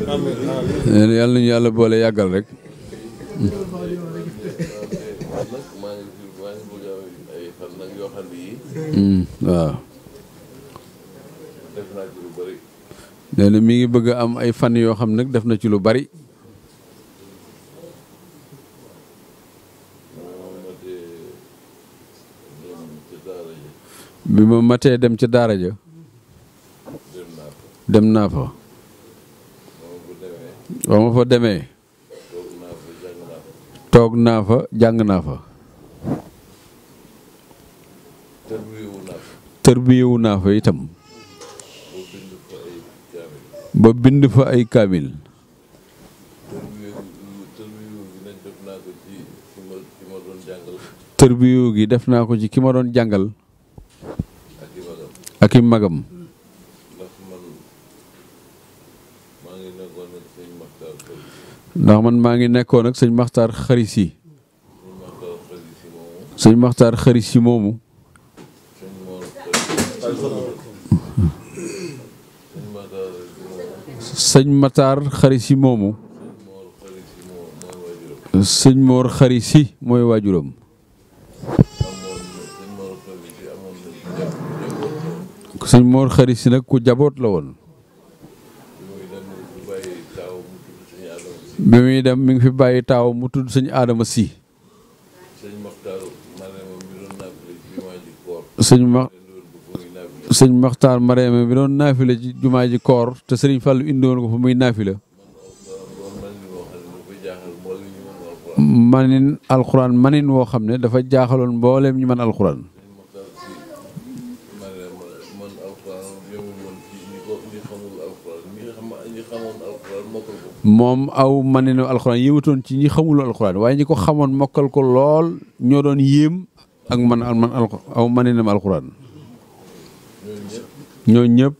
nee na yàlla nañu yàlla boole yàggal rek. maa ngi fi maa ngi bëgg ay fan nag yoo xam ne yii waaw. def naa ci lu bëri nee na mi ngi bëgg a am ay fan yoo xam nag def na ci lu bari. moom ma tee dem ci daara ji bi ma matee dem ca daara ja dem naa fa dem naa fa. moom bu demee ba ma fa demee toog naa fa jàng naa fa toog naa fa jàng naa fa. tërbiyewu naa fa tërbiyewu naa fa itam. boo bind fa ay kaamil ba bind fa ay kaamil. tërbiyewu tërbiyewu gi nag def naa ko ci ki ma ki ma doon jàngal tërbiyewu gi def naa ko ci ki ma doon jàngal ak i magam ak i magam. ndax man maa ngi nekkoon ak sëñ Maxtaar Xëy ndax man maa ngi nekkoon ak sëñ Maxtaar xarit si. sëñ Maxtaar Xëy si moomu sëñ Maxtaar xarit si moomu. sëñ Mor Xëy sëñ Maxtaar si moomu sëñ Maxtaar xarit si moomu. sëñ Mor Xëy si sëñ Mor xarit si mooy moo mooy waajuram waajuram. amoon sëñ Mor Xëy si amoon na ci jàpp njaboot sëñ Mor xarit si nag ku jaboot la woon. bi muy dem bu bàyyi taaw mu tudd sëñ Adama si bi muy dem mi ngi fi bàyyi taaw mu tudd sëñ Adama si. sëñ Maxtaar Marema mi doon naafile ci jumaa ji koor sëñ ma leen doon bu ko muy naafile sëñ Maxtaar Mareema bi doon naafila ci jumaa ji koor te sëriñ Fàllu indiwoon ko fa muy naafila. doon man li moo xam ne lu ko jaaxal moo li ñu mën alxuraan manin alxuraan manin woo xam ne dafa jaaxaloon mbooleem ñu man alxuraan. sëñ Maxtaar si Marema man alxuraan yemul woon ci ñi ko ñi xamul alxuraan ñi xam ñi xamoon alxuraan mokkal ko moom aw maninu alxuraan yéematoon ci ñi xamul alxuraan waaye ñi ko xamoon mokkal ko lool ñoo doon yéem ak man al man alxu aw maninam alxuraan. ñooñu ñëpp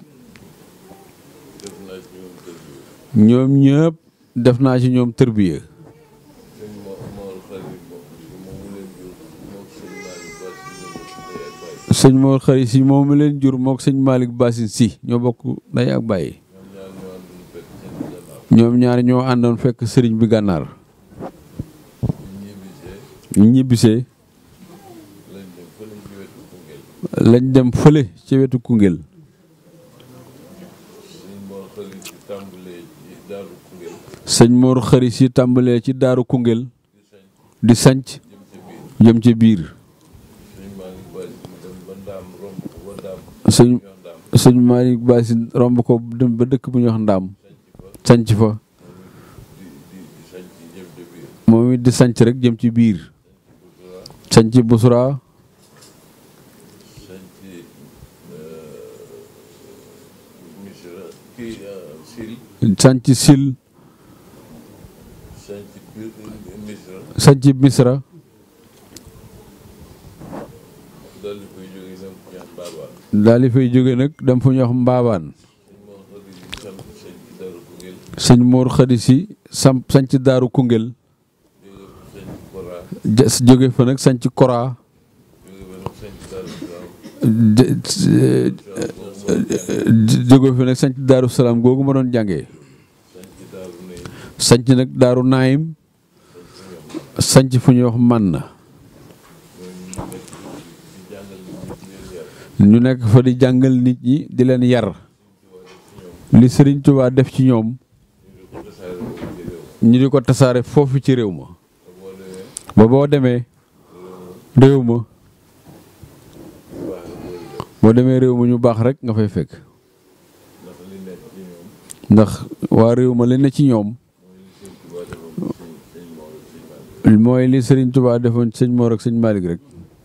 ñoo ñëpp def naa ci ñoom kër gi ñoom ñëpp def naa ci ñoom tërbiya sëñ Mor Mor xarit moom moom mu leen jur moom sëñ Malick Ba si ñoom ndey ak baay sëñ Mor xarit si moom mi leen jur mook sëñ Malick Basin si ñoo bokk ndey ak bàyyi ñoom ñaar ñoo àndoon fekk seen ñoom ñaar ñoo àndoon fekk sëriñ gannaaw bi gànnaar ñu ñibbisee ñu ñibbisee lañ dem fële ci lañ dem fële ci wetu Koungheul wetu Koungheul sëñ Mor xarit si tàmbalee ci daaru Koungheul sëñ Mor xarit si tàmbalee ci daaru Koungheul di sanc jëm ca jëm biir ci biir sëñ Malick Ba si mu dem ba ndaam romb ko ba ndaam sëñ ñu wax ndaam sëñ Malick Basin romb ko dem ba dëkk bu ñuy wax ndaam sanc fa di di di sañ ci jëm ca biir moom it di sanc rek jëm ci biir sanc Busra sañ ci Misra kii Sil sanc Sil sañ ci biir Misra sanc Misra daal di koy jógee dem ci ñaan baaba daal di fay jóge nag dem fu ñuy wax Mbaabaan sëñ Mor xarit si sam sañ ci daaru Koungheul sëñ Mor Xadi si samp sanc Daaru Koungheul jóge fa sañ ci Kora ja- jóge fa nag sanc Kora jóge fa nag sañ ci daaru Salaam de- de- jóge fa nag sanc Daaru Salaam googu ma doon jàngee sañ ci daaru Ney sanc nag Daaru Naayim sanc fu ñuy wax Manna ñooñu ñu nekk di jàngal nit ñi di leen yar ñu nekk fa di jàngal nit ñi di leen yar li Sëriñ Tuubaa def ci ñoom ñu di ko tasaare foofu ci réew ñu di ko tasaare foofu ci réew ma te boo demee ba boo demee réew ma baax na booy def boo demee réew ma ñu baax rek nga fay fekk ndax li nekk ci ñoom ndax waa réew ma li ne ci ñoom mooy li sëñ Tuubaa defoon sëñ sëñ Mor ak sëñ Malick mooy li Sëriñ Tuubaa defoon sëñ Malick rek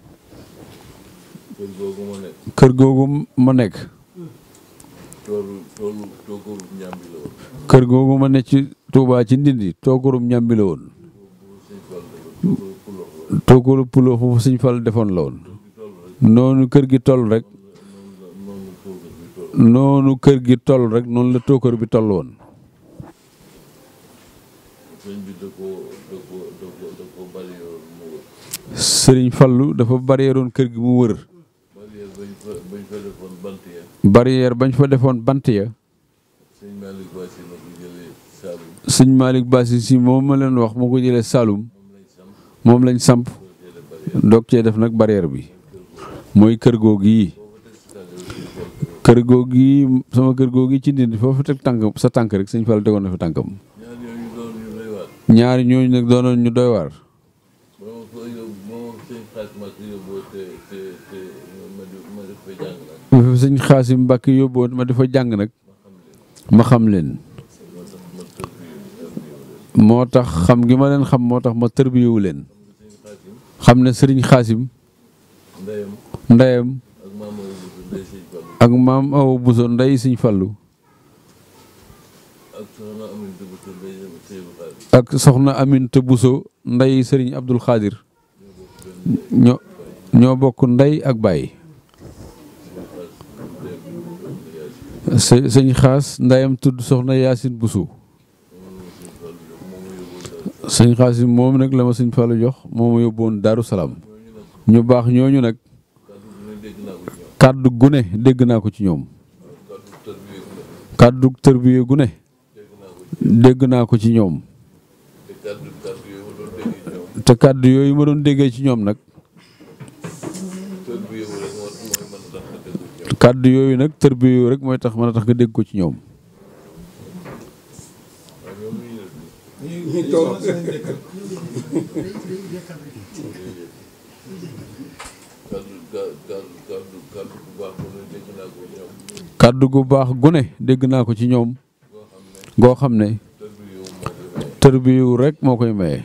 kër googu ma nekk kër googu ma nekk toolu toolu toogóoru ñàmbi la woon kër googu ma ne ci Tuubaa ci Ndindi toogarum ñàmbi la woon boobu sëñ Fall dafa toogóoru pulox la toogaru pulo foofu sëñ Fall defoon la woon noonu kër gi toll rek noonu toogóor bi tool noonu kër gi toll rek noonu la tookar bi toll woon sëñ bi da ko da ko da ko da ko bari yoon mu wër sëriñ Fallu dafa barrièreoon kër gi mu wër barrière bañ fa bañ fa defoon bant ya barrière bañ fa defoon bant ya sëñ Malick Ba si na ko jëlee Saalum sëñ Malick Bassi si moom ma leen wax moo ko jëlee Saloum moom lañ samp moom lañ samp doog cee def nag barrière bi mooy kër googu yi kër googu yi sama kër googu yi ci ndindi foofu teg tànk sa tànk rek sëñ Fall tegoon na fi tànkam ñaar yooyu doon ñu lay waat ñaari ñooñu nag doonoon ñu doy waar moom ko yóbbu moom sëñ xaas ma ko yóbboo te te te ma di ma di fa jàng nag bu fi sëñ Xaasim Mbàkke yóbboon ma di fa jàng nag ma xam leen moo tax ma tër bi tër bi moo tax xam gi ma leen xam moo tax ma tërbiyewu leen sëñ xaasim xam ne sëriñ Xaasim ndeyam ndeyam ak maam Awa Bousso ndey sëñ Fallu ak maam Awa Bousso ndey sëñ Fallu ak soxna Aminata Bousso ndey sëñ Xaadim ak soxna Aminta Bousso ndey sëriñ Abdul Xaadir ñoo ñoo bokk ndey ak baay së- sëñ xaas ndeyam tudd soxna Yaasin Bousso sëñ xaas yi moom nag la ma sëñ Fallu jox moo ma yóbboon Daaru Salaam ñu baax ñooñu nag kàddu gi ne dégg naa ko ci ñoom kàddu gune dégg naa ko ci ñoom kàddu tër bi kàddu tërbiye yëpp gune dégg naa ko ci dégg naa ko ci ñoom te kàddu kàddu yooyu ma doon déggee ci ñoom te kàddu yooyu ma doon déggee ci ñoom nag tër bi yëpp rek moo mooy mën a tax nga dégg ci ñoom kàddu yooyu nag tërbiye rek mooy tax mën a tax nga dégg ko ci ñoom waaw ñoom ñu def nii ñu toog seen dëkk kàddu kàddu kàddu kàddu bu baax mu ne dégg naa ko ci ñoom kàddu gu baax gune dégg naa ko ci ñoom goo xam ne tër bi yow moo koy maye tërbiyu rek moo koy maye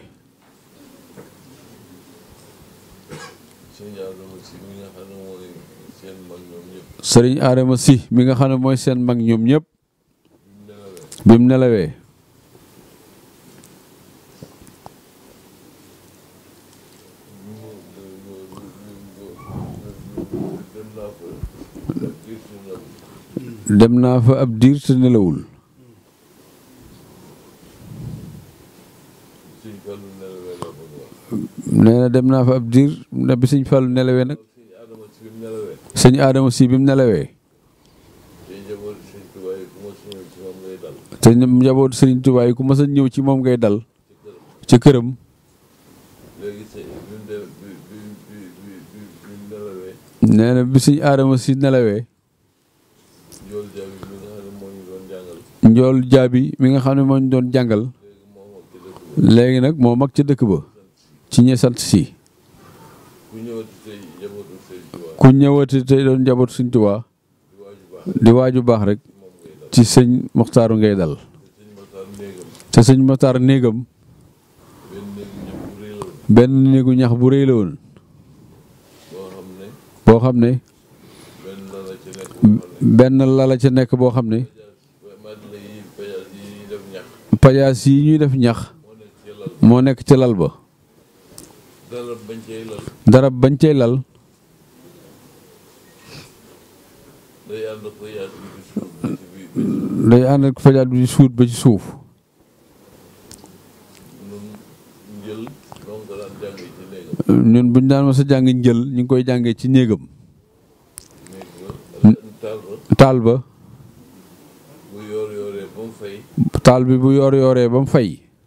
sëñ Adama si mi nga xam ne mooy seen mag ñoom ñëpp sëriñ Adama si mi nga xam ne mooy seen mag ñoom ñëpp bi mu nelawee dem naa fa biir si ndaw dem naa fa ab diir te nelawul sëñ Fallu nelawee la bëgg wax nee na dem naa fa ab diir ne bi sëñ Fallu nelawee nag sëñ Adama si bi mu nelawee sëñ Adama si bi mu nelawee te njaboot sëñ Tuubaa yi ku ma suñu ci moom ngay dal te njaboot sëriñ Tuubaa yi ku mas a ñëw ci moom ngay dal ci ci këram këram léegi sëñ bi mu de bi bi bi bi bi bi mu nelawee nee na bi sëñ Adama si nelawee njool jaabi mi nga xam ne moo ñu doon jàngal njool jaabi mi nga xam ne moo ñu doon jàngal léegi moo mag ci dëkk ba léegi nag moo mag ca dëkk ba ci ñe sant si ku ñëwati tey njabootu sëñ Tuubaa ku ñëwati tey doon njaboot sëñ Tuubaa di waaju baax di waaju baax rek moom ngay dal ci sëñ Moxtaaru ngay dal te sëñ Maxtaar néegam te sëñ Moxtaar néegam benn néegu ñëpp bu rëy la woon benn néegu ñax bu rëy la woon boo xam ne boo xam ne benn la la ci nekk boo xam ne benn lala ca nekk boo xam ne madina yi pajaas yi ñuy def ñax pajaas yi ñuy def ñax moo nekk ci lal moo nekk ca lal ba dara bañ cay lal darab bañ cay lal day ànd ak pajaas bi di suuf ba ci biir ba ci day ànd ak pajaas bi di suut ba ci suuf nun njël donc daan jàng ci néegam ñun buñ daan ma sa jàng njël ñu ngi koy jàngee ci néegam néeg ba taal ba taal ba bu yoor yooree ba mu fay taal bi bu yoor yooree ba mu fay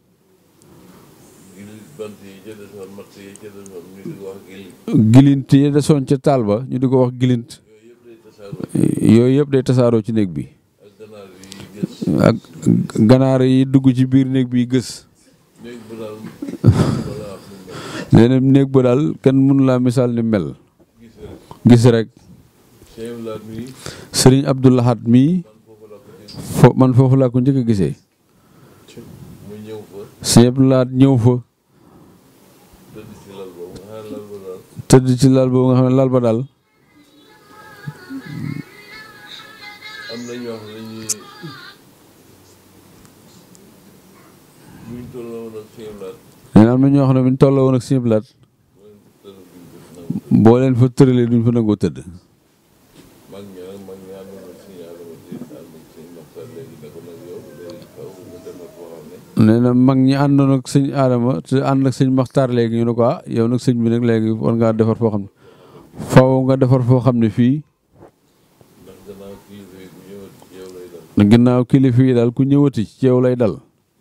gil bant yi ca desoon matt yi ca desoon ñu di ko wax gil gilint yi desoon ca taal ba ñu di ko wax gilint yooyu yëpp day tasaaroo yooyu yëpp day tasaaroo ci ci néeg bi ak ganaar yi gës ak ganaar yi dugg ci biir néeg bi gës néeg bu daal wala wax nu mel nee na néeg ba daal kenn mënu laa misaal ni mel gis rek gis rek Cheikh Laat mi sëriñ Abdou Lahad mii man foofu la ko dégg fo man foofu laa ko njëkk a gisee mu ñëw fa sëriñ Abdou Lahad ñëw fa tëdd ci lal boobu nga xam ne lal ba daal tëdd ci lal boobu nga xam ne lal ba daal am na ñoo xam ne ñi buñ tolloo woon ak Cheikh Laat nee na am na ñoo xam ne bu ñu tolloo woon ak sëriñ Abdou Lahad mooy tëdd buñ def nangu boo leen fa tëralee duñ fa nangoo tëdd mag ñi nag mag ñi àndoon ak suñu adama di ànd ak suñu maxtaan léegi ne ko nag yow léegi faw nga defar foo xam ne nee na mag ñi àndoon ak sëñ Adama te ànd ak sëñ Maxtaar léegi ñu ne ko ah yow nag sëñ bi nag léegi war ngaa defar foo xam ne faaw nga defar foo xam ne fii ndax gannaaw kilifa yi bu ñëwati ci yow lay dal ginnaaw kilifa yi daal ku ñëwati ci yow lay dal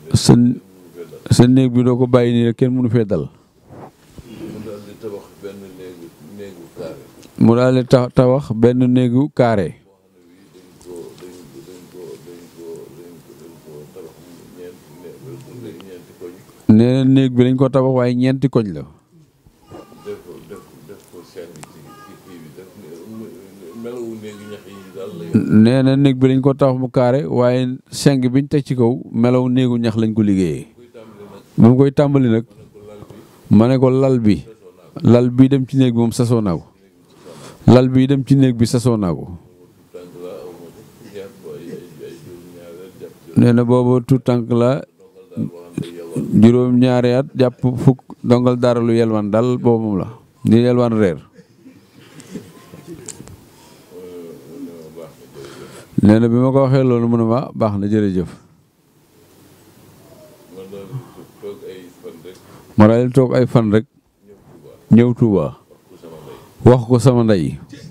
sa sa néeg bi doo ko bàyyi nii rek kenn mënu fee dal mu daal di tabax benn néegu néegu carré mu daal di ta tabax benn néegu carré boo xam ne bii dañ ko dañ ko dañ ko dañ ko dañ ko tabax ñeenti né ñeenti koñ nee na néeg bi dañ ko tabax waaye ñeenti koñ la def ko def def ko seng ci ci kii bi def melawu néegu ñax yi daal la yor nee na néeg bi dañ ko tabax mu carré waaye seng biñ teg ci kaw melaw néegu ñax lañ ko liggéeyee kuy tàmbali nag ba mu koy tàmbali nag ko lal bi ma ne ko lal bi lal bi dem ci néeg bi moom sasoo naa ko lal bi dem ci néeg bi sasoo naa ko tànk la aw ma ko jàpp ay ay ay juróom ñaareel jàpp ci nee na booba tout tànk la dongal daal boo xam ne yowal juróom-ñaari at jàpp fukk dongal dara lu yelwaan daal boobu moom la ni yelwaan reer ne ma baax na jërëjëf nee na bi ma ko waxee loolu mu ne ma baax na jërëjëf man daal toog ay fan rek ma daal di toog ay fan rek ñëw Tuuba ñëw Touba wax ko sama ndey wax ko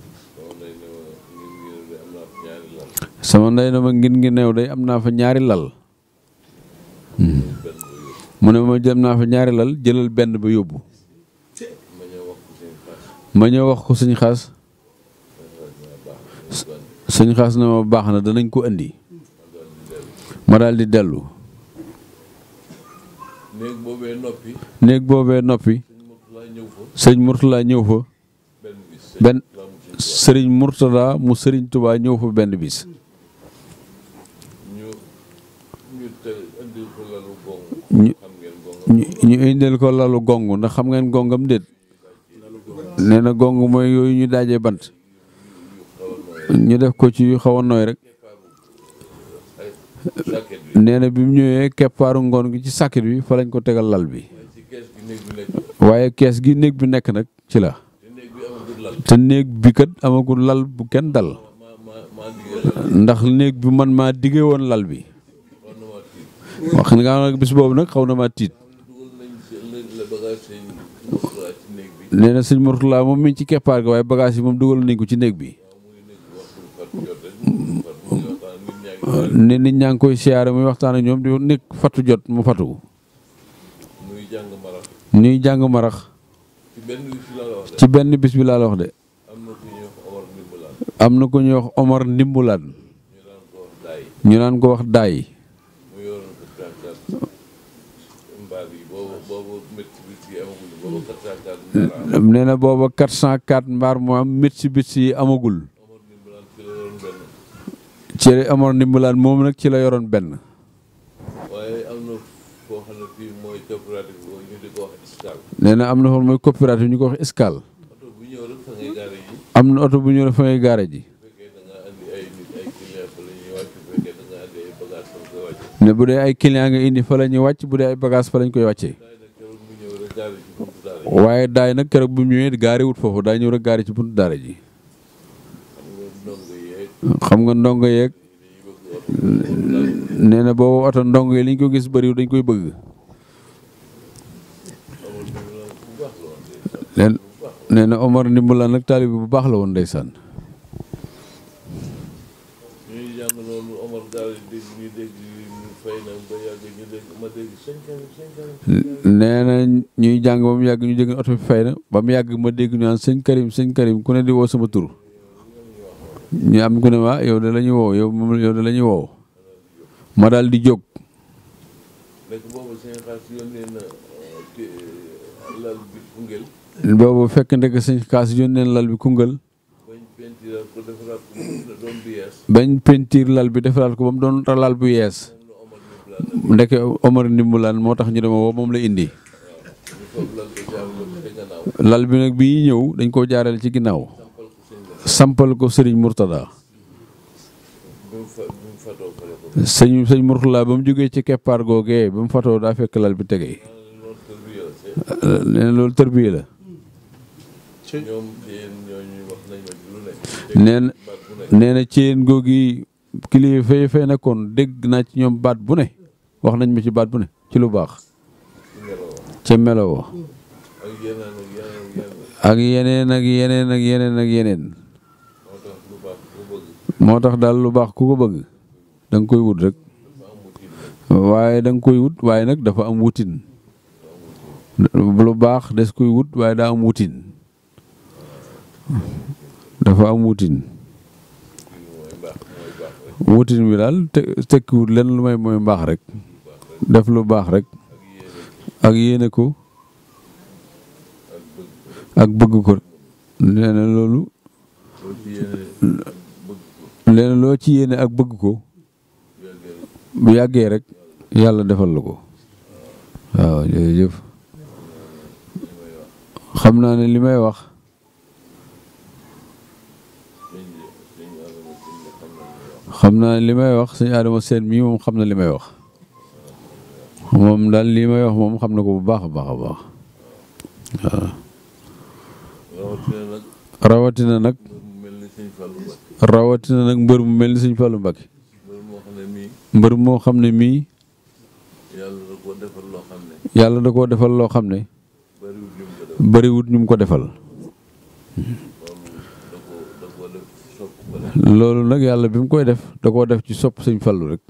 sama ndey sama ndey ne ma ngir ngir de am naa ñaari lal sama ndey na ma ngin ngi neew day am naa fa ñaari lal benn ba yóbbu mu ne ma jëm naa fa ñaari lal jëlal benn ba yóbbu ma ñëw wax ko seen xaas ma ñëw wax ko suñ xaas baax na suñ xaas na ma baax na danañ ko indi ma daal di dellu néeg boobee noppi néeg boobee noppi sëñ Murtala ñëw fa sëñ Mourtala ñëw fa benn bis benn la mu sëñ Tuuba sëriñ Mourtada mu sëriñ Touba ñëw fa benn bis ñu ñu te indil ko lalu gong ñu xam ngeen gong ñu ñu indil ko lalu gong ndax xam ngeen gongam déet nee na gong mooy yooyu ñu daajee bant ñu def ko ci yu xaw a nooy rek ay sàkket bi nee na bi mu ñëwee keppaaru ngoon gi ci sàkkit bi fa lañ ko tegal lal bi ci kees gi néeg bi nekk waaye kees gi néeg bi nekk nag ci la te néeg bi amagul lal te néeg bi kat amagul lal bu kenn dal ma ma maa diggee lal ndax néeg bi man maa diggee woon lal bi war na maa tiit wax nga nag bis boobu nag xaw na maa tiit dugal nañ si la bagage sëñ Murtala ci néeg bi nee na sëñ Mourtala moom mi ngi ci keppaar ga waaye bagage yi moom dugal nañ ko ci néeg bi muy néeg bi waxtu fat jot rek mu fat muy waxtaan nit ñaa ngi ne nit ñaa ngi koy siyaare muy waxtaan ak ñoom di nekk fatu jot mu fatu muy jàng marax ñuy jàng marax ci benn bis la la wax de ci benn bis bi laa la wax de am na ku ñuy wax Omar Ndimbalaan am na ku ñuy wax Omar Ndimbulaan ñu daan ko wax daay ñu naan ko wax daay mu yoroon ko tànkaat mbaar yi boobu boobu métti bi ci amaguñu boobu kat tànkaat mbaar am nee na booba 404 mbaar moo am Mitsubishi yi amagul Omar Ndimbalaan ci la yoroon benn ci Omar Ndimbulaan moom nag ci la yoroon benn waaye am na foo xam ne fii mooy coopérative boobu ñu di ko wax escale nee na am na xool mooy coopérative ñu ko wax escale oto bu ñëw rek fa ngay gaare ji am na oto bu ñu la fa ngay gaare ji bu fekkee da nga andi ay nit ay client fa la ñuy wàcc bu fekkee da nga andi ay bagage fa nga koy wàcce ne bu dee ay client nga indi fa la ñuy wàcc bu dee ay bagage fa lañ koy wàccee daay nag keroog mu ñëw rek gaare ci buntu daara ji waaye daay nag keroog bu mu ñëwee gaare wut foofu daa ñëw rek gaare ci buntu daara ji xam nga ndongo yeeg xam nga ndongo yeeg dañuy bëgg oto nee na boobu oto ndongo yi liñ ko gis bëriwul dañ koy bëgg amul Ndimbalaan bu baax la woon de leen nee na Omar Ndimbulaan nag taalibe bu baax la woon ndeysaan ñuy jàng loolu Omar gaare dégg ñu dégg ñu fay na ba yàgg ñu dégg ma dégg cinq ans cinq ans nee na ñuy jàng ba mu yàgg ñu dégg oto bi fay na ba mu yàgg ma dégg ñu naan sëñ Karim sëñ Karim ku ne di woo sama tur ñu am ku ne waa yow de la ñuy woo yow moom yow de la ñuy woo ma daal di jóg nekk boobu seen xaas yónnee na te lal bi Koungheul boobu fekk ndek sëñ kaas yónneen lal bi Koungheul bañ pentiral ko defaraat ko mu doon bi yees bañ pentiir lal bi defaraat ko ba mu doon lal bu yees moom la Omar Ndimbalaan nag ndeke Omar Ndimbulaan moo tax ñu dema woo moom la indi ñu foog lal ko jaar ko te gannaaw lal bi nag bi ñuy ñëw dañ koo jaarale ci ginnaaw sampal ko sëñ la sampal ko sëriñ Mourtada bi mu fa bi mu fatoo pare ko sëñ sëñ Mourtada ba mu jógee ci keppaar googee ba mu fatoo daa fekk lal bi tegee loolu tër bi yow c'est nee na loolu tërbiye la ñoom yéen ñooñu wax nañ ma lu ne nee na baat bu ne nee na ci yéen googi kilifa fay fay nekkoon dégg naa ci ñoom baat bu ne wax nañ ma ci baat bu ne ci lu baax ci ngelaw ca meloo ak yeneen ak yeneen yeneen ak yeneen ak yeneen ak yeneen ak yeneen moo tax lu baax bu bëgg moo tax daal lu baax ku ko bëgg da nga koy wut rek dafa am motif waaye da nga koy wut waaye nag dafa am wutin lu baax des koy wut waaye daa am wutin dafa am wutin mooy mbaax mooy baax rek wutin bi daal te tekkiwut lenn lu may mooy mbaax rek def lu baax rek ak yéene ak yéene ko ak bëgg ak bëgg ko nee na loolu loo ci yéene bëgg ko nee na loo ci yéene ak bëgg ko yàggee rek bu yàggee rek yàlla defal la ko waaw jërëjëf xam naa ne li may wax sëñ bi sëñ Adama sëñ bi xam na li wax xam naa ne li may wax sëñ Adama Seen mii moom xam na li may wax moom daal li may wax moom xam na ko bu baax a baax a baax waaw rawatina nag rawatina nag mbër mu mel ni sëñ Fallou Mbacké rawatina nag mbër mu mel ni sëñ Fallou Mbacké mbër moo xam ne mii mbër moo xam ne mii yàlla da koo defal loo xam ne yàlla da koo defal loo xam ne bariwul ñu mu ko def bariwut ñu mu ko defal loolu da ko da koo def sopp ko def loolu nag yàlla bi mu koy def da koo def ci sopp sëñ Fallou rek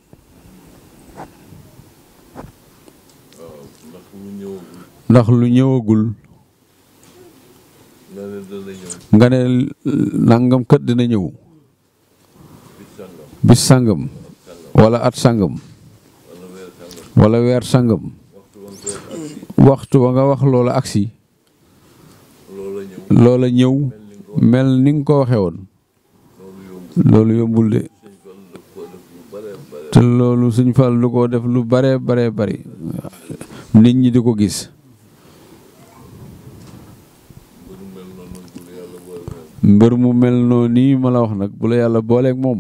waaw ndax mu ñëwagul ndax lu ñëwagul nga ne dana ñëw nga ne nangam kat dina ñëw bis sàngam bis sàngam wala at sàngam wala weer sàngam wala weer sàngam waxtu woon ko ak si waxtu wa nga wax loola agsi loola ñëw loola ñëw mel ni nga ko waxee woon loolu yomb loolu yombul de sëñ Fallu daf koo def lu bare bare te loolu suñ fal lu ko def lu bare bare bari nit ñi di ko gis mbër mu mel noonu bu la yàlla boole moom mbër mu mel noonu nii ma la wax nag bu la yàlla booleeg moom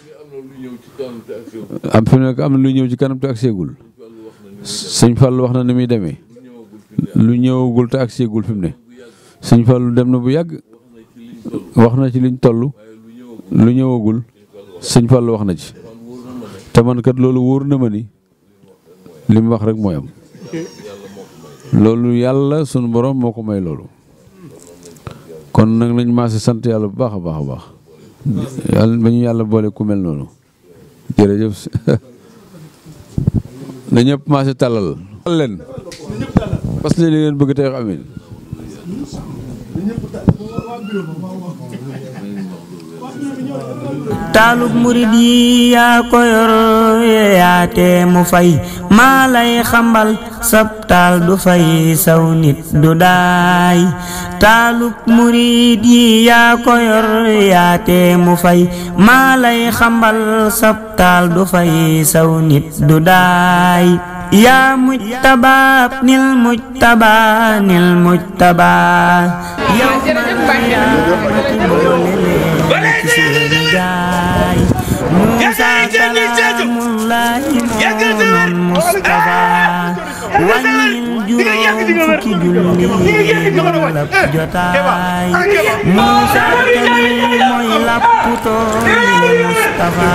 léegi am na lu ñëw ci kanam te ak si am fi nekk am na lu ñëw ci kanam te ak seegul sëñ Fallu wax na ni muy def sëñ Fall wax na ni muy demee lu ñëwagul fi ne lu ñëwagul te ak seegul fi mu ne sëñ Fall dem na bu yàgg wax na ci liñ toll wax na ci liñ toll waaye lu ñëwagul lu ñëwagul sëñ Fall wax na ci man wóor na ma ne te man kat loolu wóor na ma ni li mu wax rek mooy am yàlla moo ko may loolu yàlla sunu borom moo ko may loolu kon nag nañ maase sant yàlla bu baax a baax a baax yàlla ba ñu yàlla boole ku mel noonu jërëjëf na ñëpp maase tàllal leen parce que li ngeen bëgg tey wax amin taalub murid yi yaa ko yor yaate mu fay maa lay xambal sab taal du fay saw nit du daay taalub murid yi yaa ko yor yaate mu fay maa lay xambal sab taal du fay saw nit du daay yaa mujtabaa nil mujtabaa nil mujtabaa yow ma yaa boole leen ci seeni gaay Muusa kalaamullaahi moonoon Mustafa wàññil juróom fukki julli lap jotaay Muusa kali mooy lapputoo Mustafa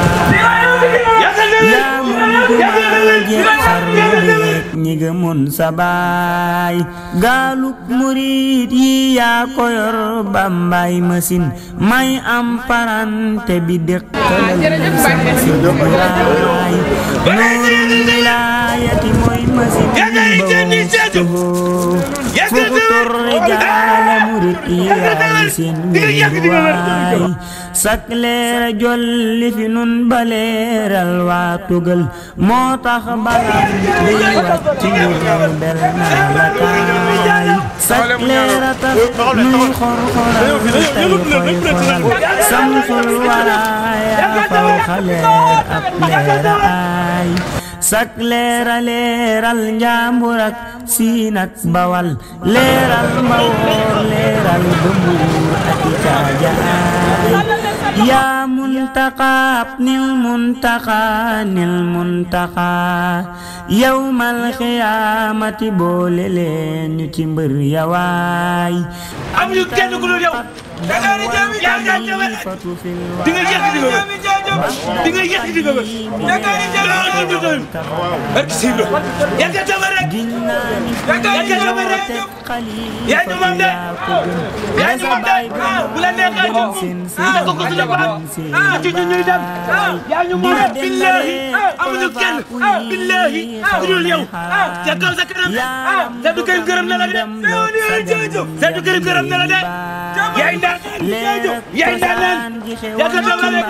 yaa mun jumaa jeex xarnu beek ñi gëmoon sa baay gaaluk murit yi yaa ko yor bambaay machine may am parante bi dëkkalal sa machine bi waay nuurul wilaayati mooy machine ba wustuhoo fuxutur rijaala murit yi yaay seen wéeruwaay sak leera jolli fi nun ba leeral waa tugal moo tax balam di wàcc ngir bel naa la kaay sak leera tax nuy xor-xoral tey koy xoral samsul waraaya faw xaleer ab leera ay sak leera leeral njaambur ak siin ak bawal leeral mbawoor leeral bëmbuur ak i caajaay yaa muntaqa nil muntaqa nil muntaqa yawmal xiyaamati boole leen ñu ci mbër yawaay amuñu kenn ku dul yow Dakar jaami jaami jaami di nga yegg di nga wër di nga yegg di nga wër Dakar jaami jaami jaami barke Sibra yegg jaami rek Dakar jaami rek yaa ñu moom de yaa ñu moom de ah bu la neexee ñu ah ko ko suñu baat ah ci ñu ñuy dem ah yaa ñu moom billahi ah amuñu amuñu kenn billahi ku dul yow ca kaw sa kanam Seydou Karim gërëm na la de Seydou Karim gërëm na la de yaay ndaan yaay ndaan yaakaar naa la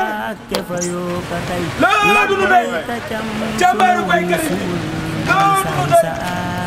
de loolu du doy jàmbaaru baykat yi loolu du doy